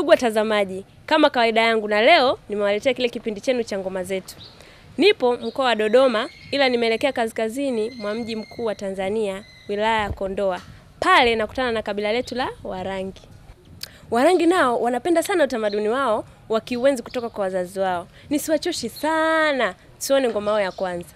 Ndugu watazamaji, kama kawaida yangu, na leo nimewaletea kile kipindi chenu cha ngoma zetu. Nipo mkoa wa Dodoma, ila nimeelekea kaskazini mwa mji mkuu wa Tanzania, wilaya ya Kondoa. Pale nakutana na kabila letu la Warangi. Warangi nao wanapenda sana utamaduni wao wakiuenzi kutoka kwa wazazi wao. Nisiwachoshi sana, tuone ngoma yao ya kwanza.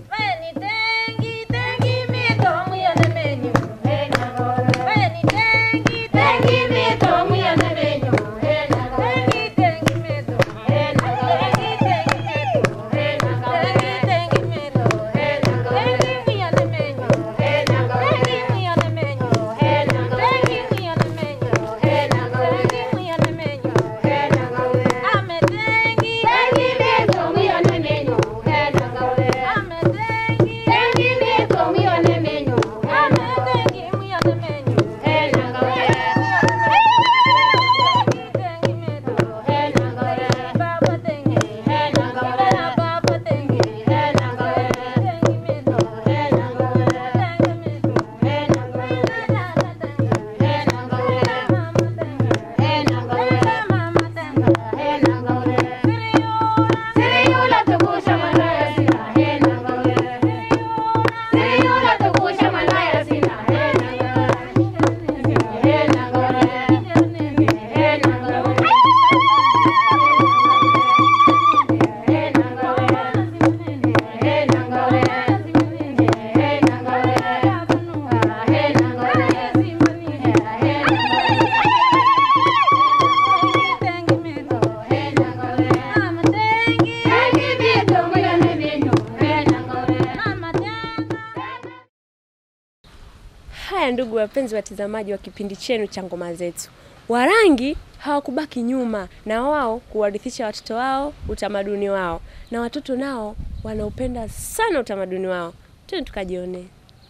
Haya, ndugu wapenzi watazamaji wa kipindi chenu cha ngoma zetu, Warangi hawakubaki nyuma, na wao kuwarithisha watoto wao utamaduni wao, na watoto nao wanaupenda sana utamaduni wao. Twende tukajionee.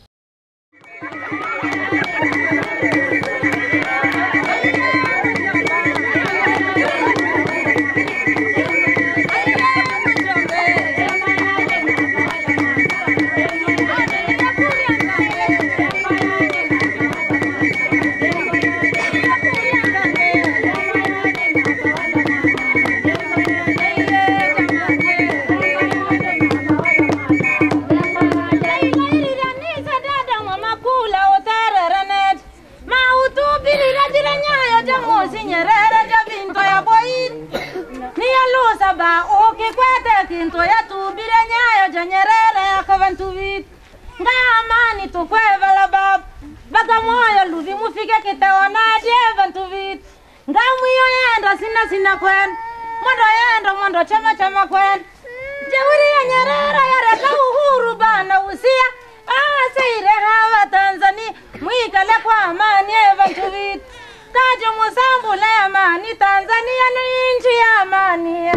kinto yatubire nyayo janyerere yakavantuvit ngamani tukwevala bab bagamoyo luvi mufike kiteonadie vantuvit ngamwiyo yenda sina sina kwen mondo yenda mondo chama chama kwen jeuri ya nyerere yareka uhuru bana usia aseire hawa tanzania mwikale kwa amani evantuvit kajo musambule amani tanzania ni nchi ya amani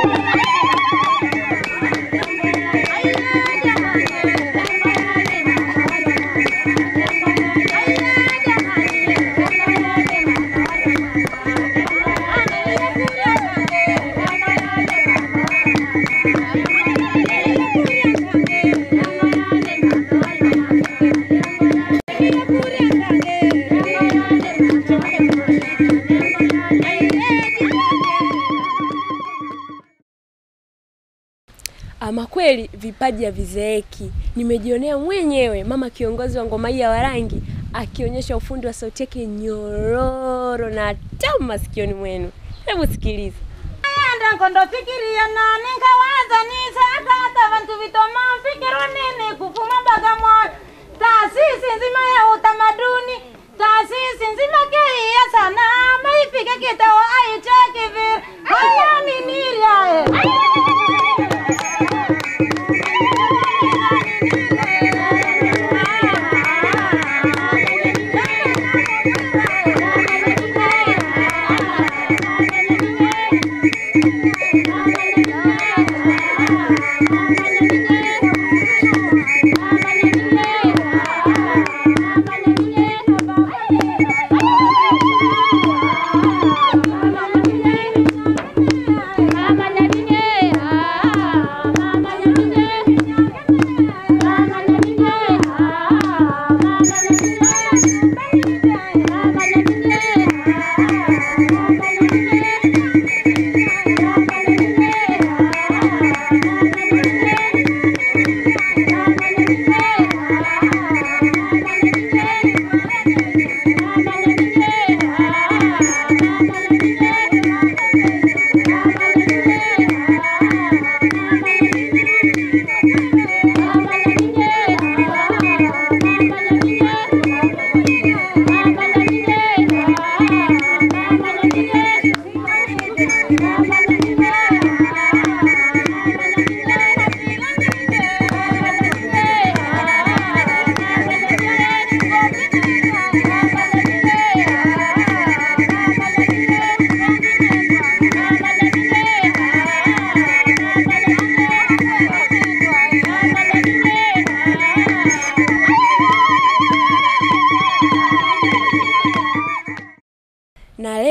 Ama kweli vipaji havizeeki. Nimejionea mwenyewe mama kiongozi wa ngoma hii ya Warangi akionyesha ufundi wa sauti yake nyororo na tamu masikioni mwenu. Hebu sikiliza. enda nkondo fikiria nani nkawaza nisakata vantu vitoma mfikiro nini kufuma Bagamoyo taasisi nzima ya utamaduni taasisi nzima keiya sana maifike kitao aicheki vile ayaminiriae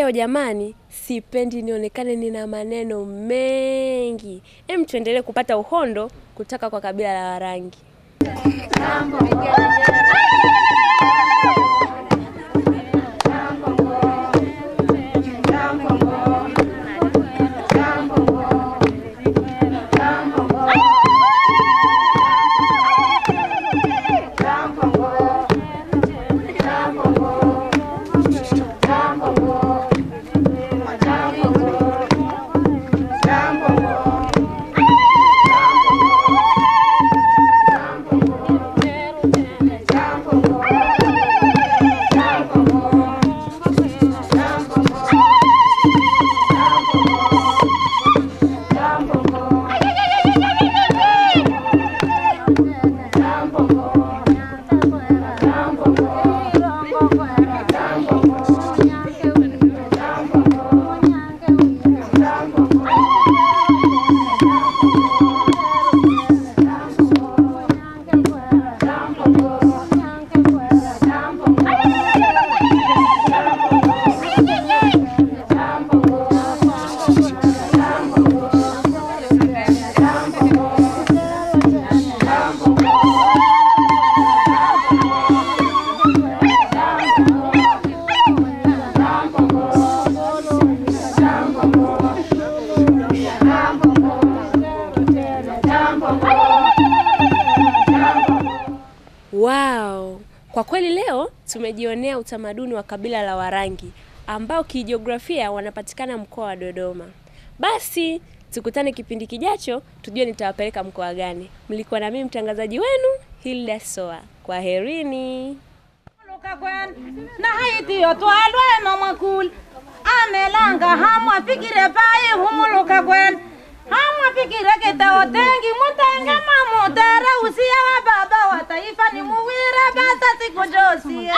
leo jamani, sipendi nionekane nina maneno mengi. Hem, tuendelee kupata uhondo kutoka kwa kabila la Warangi. Wow! Kwa kweli leo tumejionea utamaduni wa kabila la Warangi ambao kijiografia wanapatikana mkoa wa Dodoma. Basi tukutane kipindi kijacho tujue nitawapeleka mkoa gani. Mlikuwa na mimi mtangazaji wenu Hilda Soa. Kwaherini. Lukakwen, na haitiyo twalwe mamakul amelanga hamwa fikire pai humuluka kwen hamwa fikire kitao tengi mutenge mamutere usia wa baba wa taifa ni muwire basa siku josie